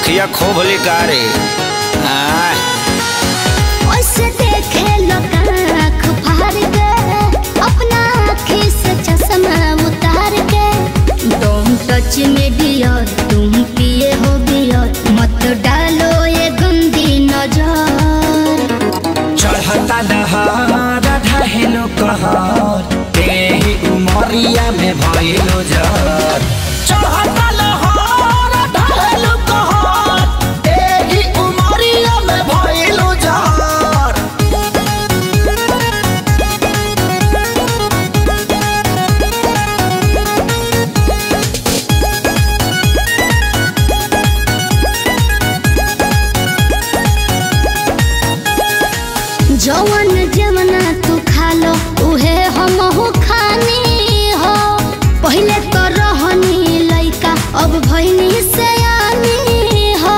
अखिया खोभली का रे आय, ओसे देखे लोग आँख फाड़ के अपना आँखी से चश्मा उतार के तुम टच में डियर तुम पिए हो बियर मत डालो ये गंदी नजर चढ़ता दहार ढहेलो कहर तेही उमरिया में भइलो जर चढ़ता लहर ढहेलो कहर तेही उमरिया में भइलो जर जवन जवना तू खा लो उहे हम हो खानी हो पहले तो रहनी लइका अब भइनी से हो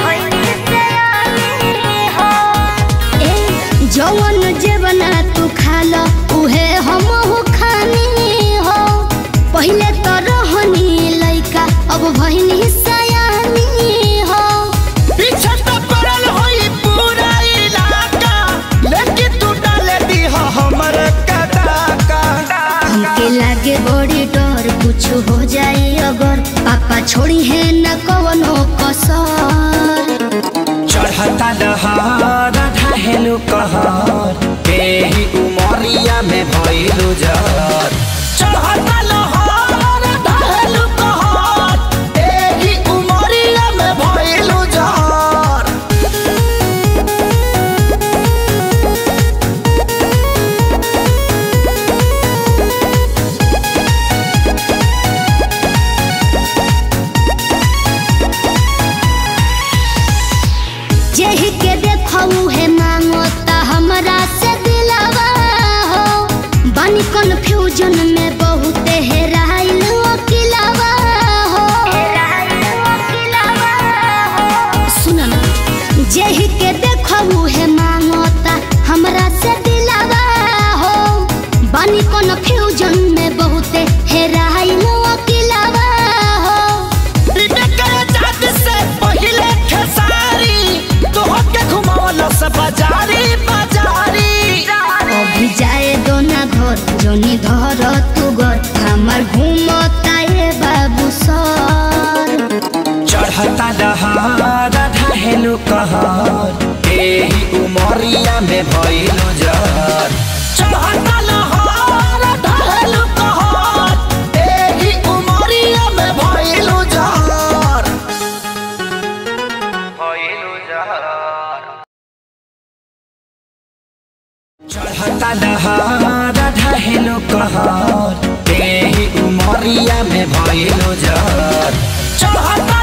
ए जवन जवना तू खा लो उहे हम हो खानी हो पहले तो रहनी लइका अब भइनी से हो पीछे तो पड़ल होई पूरा इलाका लेकिन तू डाले दी हमर कदाका हमके लागे बड़ी डर कुछ हो जाए अगर पापा छोड़ी है न कवनो कसर चढ़ता दहार ढहेलो कहर तेही उमरिया में भइलो जर चढ़ता लहर ढहेलो कहर तेही उमरिया में भइलो जर जेही के देखऊ है मांगो ता हमरा से दिलावा हो बानी कंफ्यूजन में बहुत हेराइल अकिलावा हो सुन ना जेही के देखऊ है मांगो ता हमरा से दिलावा हो बानी कंफ्यूजन में बहुत हेराइल अकिलावा हो अभी जाए दो ना घर जोनी धर तू घर हमार घूमता ये बाबू सर चढ़ता दहार ढहेलो कहर तेही उमरिया में भइलो जर चढ़ता लहर ढहेलो कहर तेही उमरिया में भइलो जर भइलो जर चढ़ता दहार ढहेलो कहर तेही उमरिया में भइलो जर चढ़ता